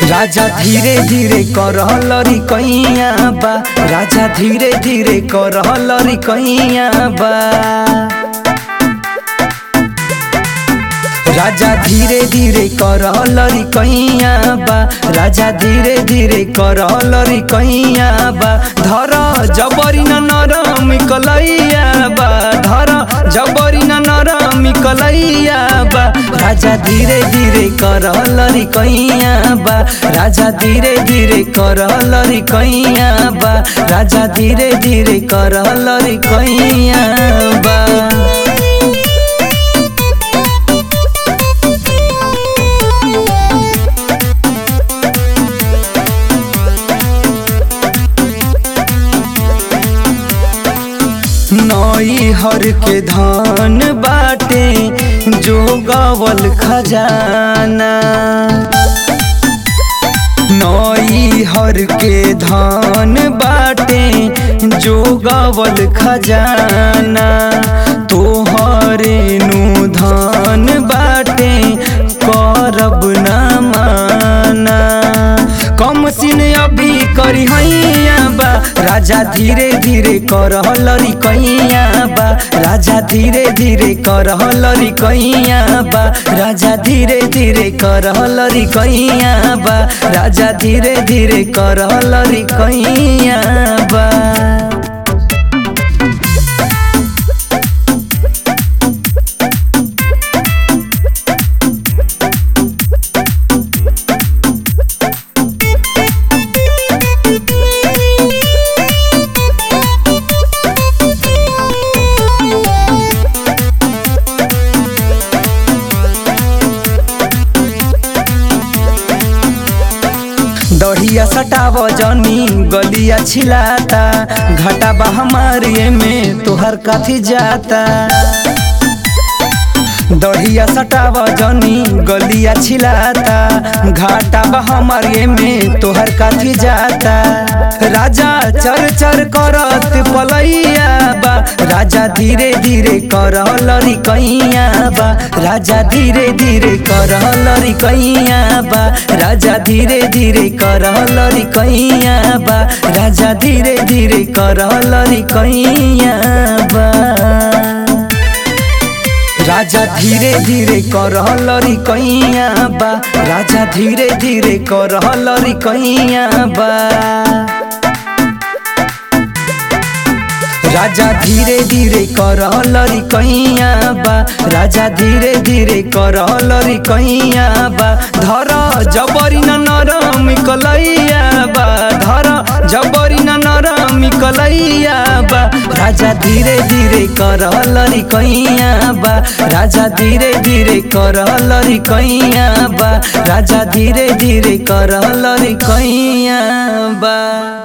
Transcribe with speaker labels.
Speaker 1: राजा धीरे धीरे करहलरी कैया बा राजा धीरे धीरे करहलरी कैया बा राजा धीरे धीरे करहलरी कैया बा राजा धीरे धीरे करहलरी कैया बा धर जबरी न नरम कलैया बा धर जबरी न नरम कलैया बा राजा धीरे धीरे करहलरी कैया बा राजा धीरे धीरे करहलरी कैया बा राजा धीरे धीरे करहलरी कैया बा नई हर के धान बाटे जो गवल खजाना नई हर के धान बाटे जो गवल खजाना तोहरे नु धान बाटे करब न माना कम सिन अभी करी हैया बा राजा धीरे धीरे करहलरी कैया बा राजा धीरे धीरे करहलरी कैया बा राजा धीरे धीरे करहलरी कैया बा राजा धीरे धीरे करहलरी कैया बा दढ़िया सटाव जनी गलिया छिलाता घाटा बा हमारे में तोहर काथी जाता दढ़िया सटाव जनी गलिया छिलाता घाटा बा हमारे में तोहर काथी जाता राजा चर चर करत पलैया बा राजा धीरे धीरे करहलरी कैया बा राजा धीरे धीरे करहलरी कैया बा राजा धीरे धीरे करहलरी कैया बा राजा धीरे धीरे करहलरी कैया बा राजा धीरे धीरे करहलरी कैया बा राजा धीरे धीरे करहलरी कैया बा राजा धीरे धीरे करहलरी कैया बा राजा धीरे धीरे करहलरी कैया बा धर जबरी न नरम कलैया बा धर जबरी न नरम कलैया बा राजा धीरे धीरे करहलरी कैया बा राजा धीरे धीरे करहलरी कैया बा राजा धीरे धीरे करहलरी कैया बा